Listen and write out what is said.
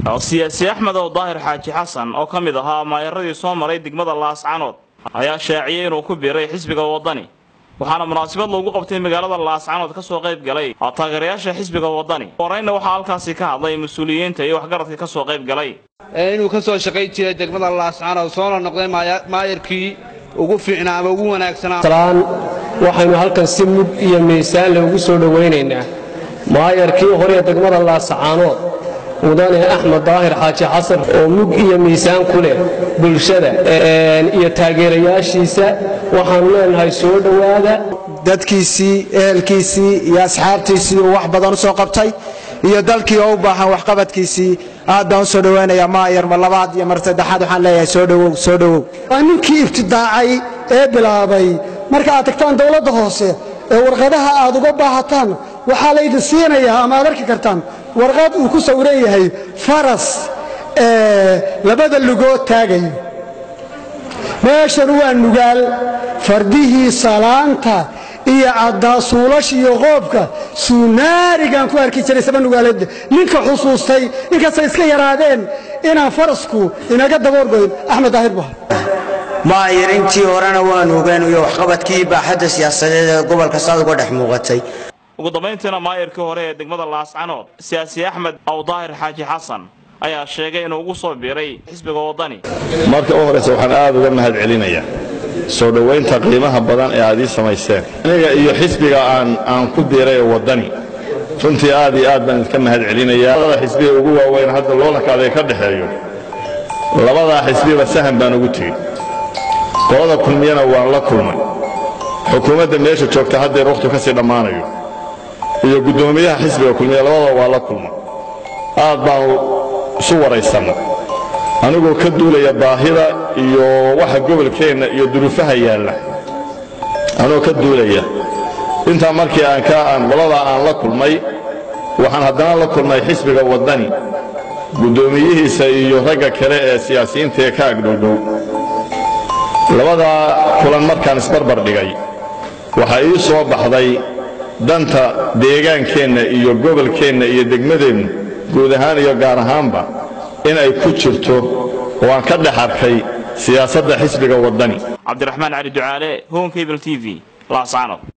siyaasi axmed ow daahir xaaji xasan oo ka mid ahaa maayaradii soo maray degmada laascanood ayaa shaaciyey inuu ku biiray xisbiga waddani waxaana munaasabad loogu qabtay magaalada laascanood ka soo qayb galay taageerayaasha xisbiga waddani horeyna waxaa halkaasi ka hadlay mas-uuliyiinta iyo waxgaradka ka soo qayb galay inuu ka soo shaqayn jiray degmada laascanood soona noqday maayarkii ugu fiicnaa ama ugu wanaagsanaa waxaynu halkan si mug iyo miisaan loogu soo dhowaynaynaa maayarkii hore degmada laascaanood mudane axmed daahir xaaji xasan oo mug iyo miisaan ku leh bulshada iyo taageerayaashiisa waxaanu leenahay soo dhowaada dadkiisii ehelkiisii iyo asxaabtiisii uu wax badan u soo qabtay iyo dalkii oo u baahan waxqabadkiisii aad baan u soo dhowaynaya maayar mar labaad iyo mar saddexaad waxaan leeyahay soo dhowow soo dhowow waa ninkii ibtidaacay ee bilaabay marka aad tagtaan dowladda hoose ee warqadaha aad uga baahataan waxaa laydin siinayaa ama aad arki kartaan warqad uu ku sawiran yahay faras labada lugood taagayo meeshan waa nugaal fardihii salaanta iyo caddaasuulash iyo qoobka suunaarigaan ku arki jiray saba nugaaleedda ninka xusuustay inkastay iska yaraadeen inaan farasku inaga daboorgoyn axmed daahir buha maayir intii horena waanu ogaan iyo waxqabadkii baaxadda siyaasadeed ee gobolka saad uga dhex muuqatay ugu dambayntiina maayarkii hore ee degmada laascanood siyaasi axmed aw daahir xaaji xasan ayaa sheegay inuu ugu soo biiray xisbiga waddani marka u horraysa waxaan aad uga mahad celinayaa soo dhowaynta qiimaha badan ee aad ii samayseen aniga iyo xisbiga aan ku biiray ee waddani runtii aad iyo aad baan idinka mahad celinayaa labada xisbiga ugu waaweyn hadda loolankaada ka dhexeeyo labadaa xisbiba sahan baan ugu tegey qolada kulmiyana waan la kulmay xukuumadda meesha joogta haddeer wakhtu ka sii dhammaanayo iyo guddoomiyaha xisbiga kulmiya labadaba waa la kulmay aad baanu isu waraysanna anigoo ka duulaya baahida iyo waxa gobolkeenna iyo duruufaha yaalla anigoo ka duulaya intaa markii aan ka aan qoladaa aan la kulmay waxaan haddana la kulmay xisbiga waddani guddoomiyihiisa iyo ragga kale ee siyaasiyiinta ee ka agdhowdhow labadaa kulan markaan isbarbar dhigay waxaa ii soo baxday danta deegaankeenna iyo gobolkeenna iyo degmadeennu guud ahaan iyo gaar ahaanba in ay ku jirto oo aan ka dhex arkay siyaasadda xisbiga waddani cabdiraxmaan cali ducaale honkabl t v laascanood